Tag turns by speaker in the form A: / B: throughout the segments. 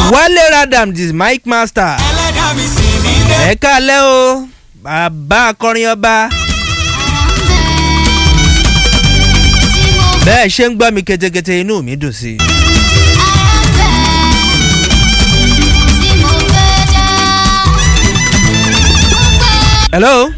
A: wálé radam dis mic master
B: ẹlẹ́dàá mi sì mí dé.
A: ẹ káalẹ́ o bàbá akọrin ọba bẹ́ẹ̀ ṣe ń gbọ́ mi ketekete inú mi dùn sí i. hello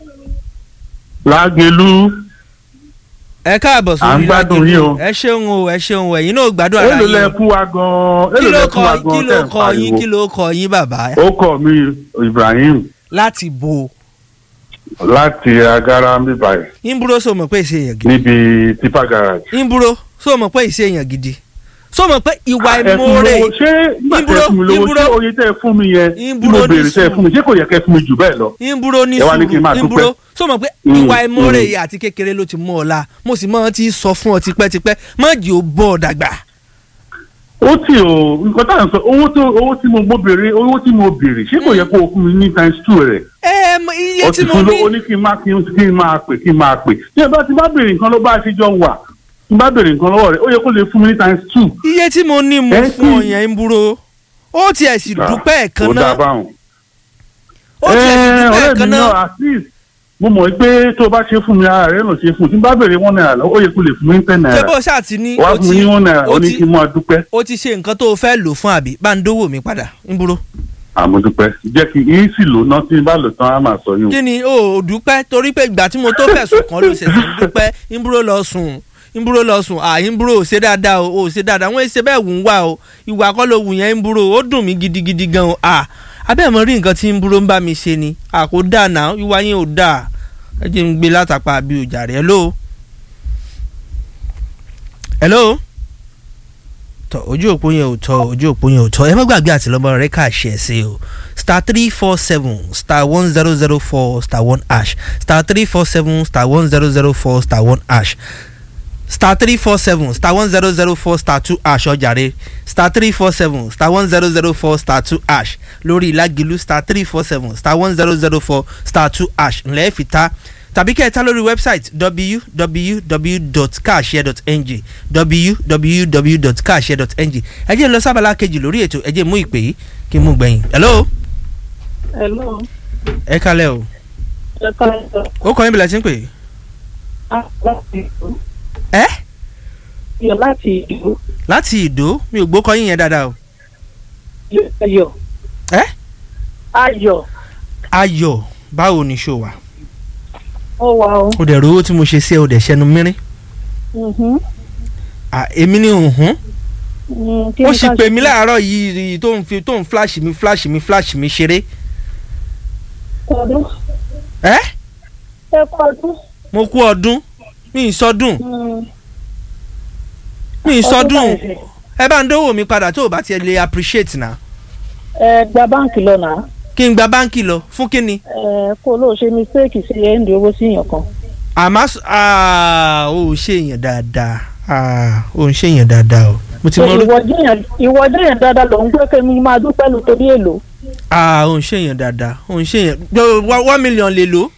C: lágẹlú
A: ẹ káàbọ̀
C: À ń
A: sórí
C: gbádùn
A: Lágẹ̀lú.
C: yín o.
A: ẹ ṣeun o ẹ ṣeun o ẹ̀yin náà ò gbádùn ara
C: èlò lẹ
A: yín o.
C: fún wa gan
A: kí
C: èlò
A: ló
C: lẹ fún wa
A: kọ kí
C: gan
A: ló
C: tẹ̀ ń
A: kọ yín
C: pariwo
A: kí ló kọ yín bàbá
C: ó kọ mi ibrahim
A: láti bo
C: láti agara bíbáyìí
A: ìbúrò sọ mọ̀ pé ìṣe èèyàn gidi
C: níbi tipa garage.
A: ìbúrò sọ mọ̀ pé ìṣe èèyàn gidi sọ mọ̀ pé ìwà
C: ẹ fún mi
A: ìmoore
C: lówó ṣé nígbà tẹ
A: Ìbúrò,
C: fún mi lówó
A: ìbúrò.
C: ṣé oye tẹ fún mi yẹn tí
A: Ìbúrò
C: mo
A: ní
C: béèrè tẹ
A: sùúrù.
C: fún mi ṣé kò yẹ kẹ fún mi jù bẹ́ẹ̀ lọ.
A: ìbúrò ní
C: Ẹ wá ní kí n máa
A: sùúrù
C: dúpẹ́.
A: ìbúrò sọ mọ̀ pé
C: Mm,
A: ìwà ìmoore
C: mm.
A: yìí àti kékeré ló ti mú ọ la mo sì mọ̀ ti sọ fún ọ tipẹ́tipẹ́ má jì ó bọ́ ọ dàgbà.
C: ó tì o nǹkan tá à ń sọ owó tó owó tí mo mo béèrè owó tí mo béèrè ṣé kò yẹ kó o fún mi ní times two rẹ̀.
A: ẹ mọ iye
C: ó
A: tí
C: ti
A: mo
C: fún
A: ní
C: lówó ní kí n máa kí n kí n máa pè kí n máa pè tí ẹ bá ti bá béèrè nǹkan ló bá ṣe jọ wà tí n bá béèrè nǹkan lọ́wọ́ rẹ̀ ó yẹ kó lè fún mi ní times two.
A: iye tí mo ní mo
C: Ẹ
A: fún ọ
C: kí-
A: yẹn ìbúrò ó tiẹ̀ sì dúpẹ́ ẹ̀kan
C: ó dáa
A: náà
C: báwọn.
A: ó tiẹ̀ sì
C: Ẹ,
A: dúpẹ́
C: ọ̀rẹ́
A: ẹ̀kan
C: mi
A: náà
C: náà at least mo mọ̀ pé tó o bá ṣe fún mi ara rẹ̀ náà ṣe fún un tí n bá béèrè one naira lọ ó yẹ kó lè fún mi ní ten
A: ṣé
C: naira
A: bó ṣáà ti ní
C: wàá
A: ó
C: fún mi
A: ti
C: ní one naira
A: ó
C: ó ní
A: ti-
C: kí n máa dúpẹ́
A: ó ti ṣe nǹkan tó o fẹ́ lò fún àbí bá ń dówó mi padà ìbúrò.
C: àmọ́ dúpẹ́ jẹ́ kí n sì lò náà tí n bá lò tán á máa sọ yín o.
A: kí ni o ò dúpẹ́ torí pé ìgbà tí mo tó fẹ̀sùn kan ló ṣẹ̀ṣẹ̀ ń dúpẹ́ ìbúrò lọ sùn ìbúrò lọ sùn à ìbúrò ò ṣe dáadáa o ò ṣe dáadáa wọ́n ṣe bẹ́ẹ̀ wù ń wá o ìwà kọ́ ló wù yẹn ìbúrò ó dùn mí gidigidi gan o à abẹ́ mọ̀ rí nǹkan tí ìbúrò ń bá mi ṣe ni à kò dáa náà ìwà yẹn ò dáa ẹ jẹ́ ń gbé látàpá àbí ọjà rẹ̀ hello hello tọ ojú òpó yẹn ò tọ ojú òpó yẹn ò tọ ẹ má gbàgbé àtìlọmọ rẹ ká ṣe ẹ sí o star three four seven star one zero zero four star one ash star three four seven star one zero zero four star one ash star three four seven star one zero zero four star two ash ọjàre star three four seven star one zero zero four star two ash lórí ìlàgìlú star three four seven star one zero zero four star two ash ńlẹ́ fi ta tàbí kẹ́ ẹ ta lórí wẹ́bsáìtì www.carshare.ng www.carshare.ng ẹ jẹ́ n lọ sábàlá kejì lórí ètò ẹ jẹ́ mú ìpè yìí kí n mú gbẹ̀yìn. hello
D: Hello.
A: ẹ kalẹ̀ o
D: Ẹ káàárọ̀.
A: ó kọ́ yín bí la ti ń pè é.
D: Ah, láti ìlú.
A: ẹ́
D: Yọ láti ìlú.
A: láti ìdó mi ò gbó kọ́ yín yẹn dáadáa o.
D: Ayọ̀.
A: ẹ́
D: Ayọ̀.
A: ayọ̀ báwo ni ṣó wà.
D: Ó wà o.
A: ó dẹ̀ rówó tí mo ṣe sí ẹ ó dẹ̀ ṣẹnu mìíràn.
D: Mhm.
A: à èmi ni hùhún.
D: Mm, kí
A: ó
D: ni
A: sì
D: ká
A: pè
D: ṣe?
A: mí láàárọ̀ yìí tó ń fi tó ń flash mi flash mi flash mi ṣeré.
D: Ọdún.
A: ẹ́
D: Ẹ kú ọdún.
A: mo kú ọdún mi ì sọdún
D: Mm,
A: mi ì
D: ọdún
A: sọdún
D: báyìí.
A: ẹ bá ń dówó mi padà tó o bá tiẹ̀ lè appreciate na
D: Ẹ gba báǹkì lọ nà.
A: kí n gba báńkì lọ fún kíni
D: Ẹ kó o lóò ṣe mistake sí ẹ̀ ń di owó sí èèyàn kan.
A: àmọ́ s- ah, ó ṣe èèyàn dáadáa ah, ó ń ṣe èèyàn dáadáa o mo ti mọ orú
D: Ìwọ jẹ́yàn ìwọ jẹ́yàn dáadáa ló ń gbé kémi máa dúpẹ́ lu torí èlò.
A: ah, ó ń ṣe èèyàn dáadáa ó ń ṣe èèyàn gbọ́, wá- one million lè lò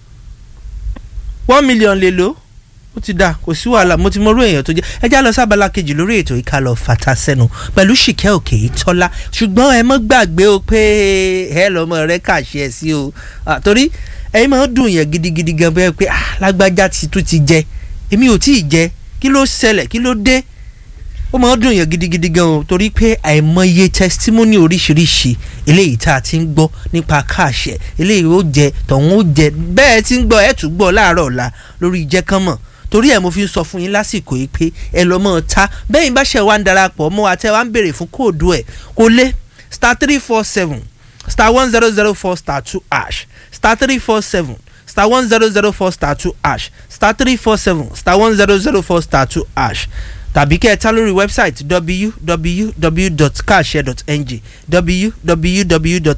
A: one million lè lò ó ti dáa kò sí wàhálà mo ti mọ orú èèyàn tó jẹ́ ẹ já lọ sábàlá kejì lórí ètò ìka lọ fata sẹ́nu pẹ̀lú ṣìkẹ́ òkè ìtọ́lá ṣùgbọ́n ẹ mọ́ gbàgbé o pé ẹ lọ́mọ rẹ kàṣẹ ẹ sí o Ah, torí ẹ̀yin máa ń dùn yẹn gidigidi gan bẹ́ẹ̀ pé ah, lágbájá ti tún ti jẹ èmi ò tí ì jẹ kí ló ṣẹlẹ̀ kí ló dé ó máa ń dùn yẹn gidigidi gan o torí pé àìmọye testimony oríṣiríṣi eléyìí tá a ti ń gbọ́ nípa káàṣẹ eléyìí ó jẹ tọ̀hún ó jẹ bẹ́ẹ̀ ti ń gbọ́ ẹ̀ tún gbọ́ láàárọ̀ ọ̀la lórí ìjẹ́kánmọ̀ torí ẹ̀ mo fi ń sọ fún yín lásìkò yìí pé ẹ lọ́ mọ́ ọ ta bẹ́ẹ̀ bá ṣe wá ń darapọ̀ mọ́ wa tẹ́ wá ń béèrè fún kóòdù ẹ̀ kó lé star three four seven star one zero zero four star two ash star three four seven star one zero zero four star two ash star three four seven star one zero zero four star two ash tàbí kẹ́ ẹ ta lórí wẹ́bsáìtì www.carshare.ng www